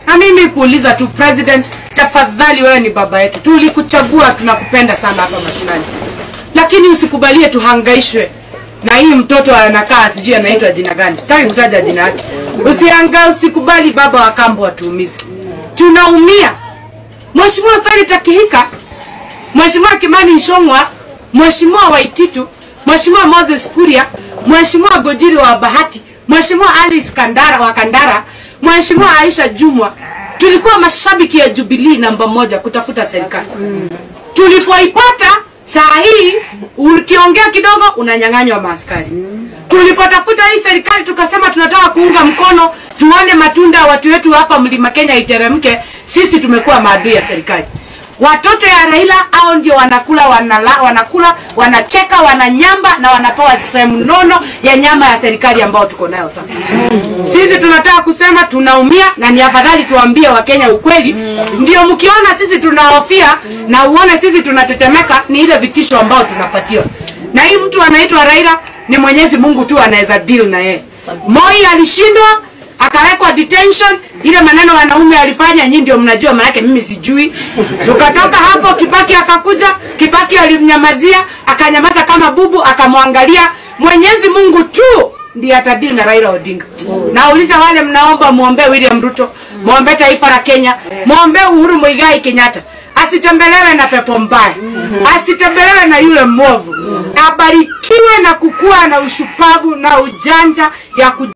Na mimi kuuliza tu president, tafadhali, wewe ni baba yetu, tulikuchagua, tunakupenda sana hapa mashinani, lakini usikubalie tuhangaishwe na hii mtoto anakaa sijui anaitwa jina gani, sitaki kutaja jina yake. Usihanga, usikubali baba wa kambo watuumize, tunaumia. Mheshimiwa Sarita Kihika, Mheshimiwa Kimani Ichung'wa, Mheshimiwa Waititu, Mheshimiwa Moses Kuria, Mheshimiwa Gojiri wa Bahati, Mheshimiwa Alice Kandara wa Kandara, Mheshimiwa Aisha Jumwa, tulikuwa mashabiki ya Jubilee namba moja kutafuta serikali. Tulipoipata saa hii ukiongea kidogo unanyang'anywa maaskari. Tulipotafuta hii serikali tukasema tunataka kuunga mkono tuone matunda ya watu wetu hapa Mlima Kenya iteremke, sisi tumekuwa maadui ya serikali. Watoto ya Raila au ndio wanakula wanala, wanakula wanacheka wananyamba na wanapewa sehemu nono ya nyama ya serikali ambao tuko nayo sasa. Sisi tunataka kusema tunaumia, na ni afadhali tuambie Wakenya ukweli, ndio mkiona sisi tunahofia na uone sisi tunatetemeka, ni ile vitisho ambao tunapatiwa. Na hii mtu anaitwa Raila ni Mwenyezi Mungu tu anaweza deal na yeye. Moi alishindwa akawekwa detention. Ile maneno wanaume alifanya, nyinyi ndio mnajua, maanake mimi sijui. Tukatoka hapo, Kibaki akakuja, Kibaki alimnyamazia, akanyamaza kama bubu, akamwangalia. Mwenyezi Mungu tu ndiye atadili na Raila Odinga. Nauliza wale mnaomba, muombe William Ruto, muombe taifa la Kenya, muombe Uhuru Muigai Kenyatta asitembelewe na pepo mbaya, asitembelewe na yule mwovu, abarikiwe na kukua na ushupavu na ujanja ya ku